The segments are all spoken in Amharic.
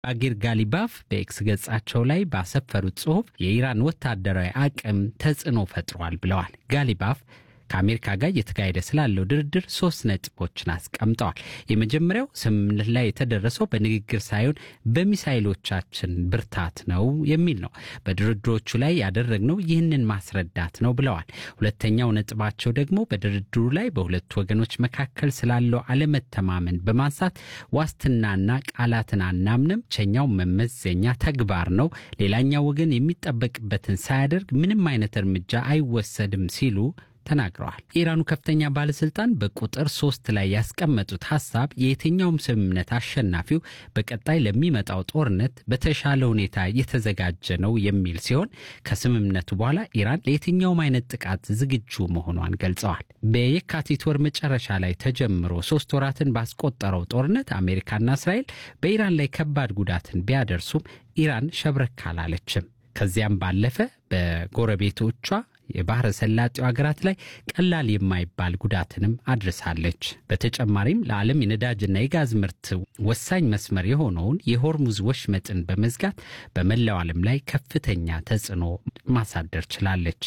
ባጌር ጋሊባፍ በኤክስ ገጻቸው ላይ ባሰፈሩት ጽሑፍ የኢራን ወታደራዊ አቅም ተጽዕኖ ፈጥሯል ብለዋል። ጋሊባፍ ከአሜሪካ ጋር እየተካሄደ ስላለው ድርድር ሶስት ነጥቦችን አስቀምጠዋል። የመጀመሪያው ስምምነት ላይ የተደረሰው በንግግር ሳይሆን በሚሳይሎቻችን ብርታት ነው የሚል ነው። በድርድሮቹ ላይ ያደረግነው ይህንን ማስረዳት ነው ብለዋል። ሁለተኛው ነጥባቸው ደግሞ በድርድሩ ላይ በሁለቱ ወገኖች መካከል ስላለው አለመተማመን በማንሳት ዋስትናና ቃላትን አናምንም፣ ብቸኛው መመዘኛ ተግባር ነው፣ ሌላኛው ወገን የሚጠበቅበትን ሳያደርግ ምንም አይነት እርምጃ አይወሰድም ሲሉ ተናግረዋል። የኢራኑ ከፍተኛ ባለስልጣን በቁጥር ሶስት ላይ ያስቀመጡት ሀሳብ የየትኛውም ስምምነት አሸናፊው በቀጣይ ለሚመጣው ጦርነት በተሻለ ሁኔታ የተዘጋጀ ነው የሚል ሲሆን ከስምምነቱ በኋላ ኢራን ለየትኛውም አይነት ጥቃት ዝግጁ መሆኗን ገልጸዋል። በየካቲት ወር መጨረሻ ላይ ተጀምሮ ሶስት ወራትን ባስቆጠረው ጦርነት አሜሪካና እስራኤል በኢራን ላይ ከባድ ጉዳትን ቢያደርሱም ኢራን ሸብረክ አላለችም። ከዚያም ባለፈ በጎረቤቶቿ የባህረ ሰላጤው ሀገራት ላይ ቀላል የማይባል ጉዳትንም አድርሳለች። በተጨማሪም ለዓለም የነዳጅና የጋዝ ምርት ወሳኝ መስመር የሆነውን የሆርሙዝ ወሽመጥን በመዝጋት በመላው ዓለም ላይ ከፍተኛ ተጽዕኖ ማሳደር ችላለች።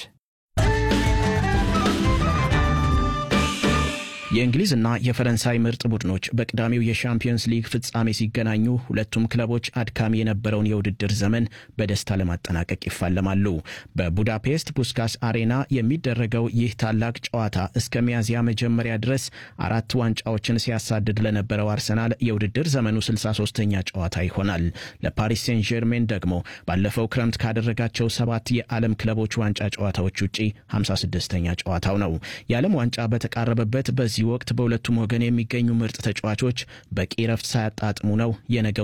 የእንግሊዝና የፈረንሳይ ምርጥ ቡድኖች በቅዳሜው የሻምፒዮንስ ሊግ ፍጻሜ ሲገናኙ ሁለቱም ክለቦች አድካሚ የነበረውን የውድድር ዘመን በደስታ ለማጠናቀቅ ይፋለማሉ። በቡዳፔስት ፑስካስ አሬና የሚደረገው ይህ ታላቅ ጨዋታ እስከ ሚያዝያ መጀመሪያ ድረስ አራት ዋንጫዎችን ሲያሳድድ ለነበረው አርሰናል የውድድር ዘመኑ 63ኛ ጨዋታ ይሆናል። ለፓሪስ ሴን ጀርሜን ደግሞ ባለፈው ክረምት ካደረጋቸው ሰባት የዓለም ክለቦች ዋንጫ ጨዋታዎች ውጪ 56ኛ ጨዋታው ነው። የዓለም ዋንጫ በተቃረበበት በዚህ ወቅት በሁለቱም ወገን የሚገኙ ምርጥ ተጫዋቾች በቂ ረፍት ሳያጣጥሙ ነው የነገው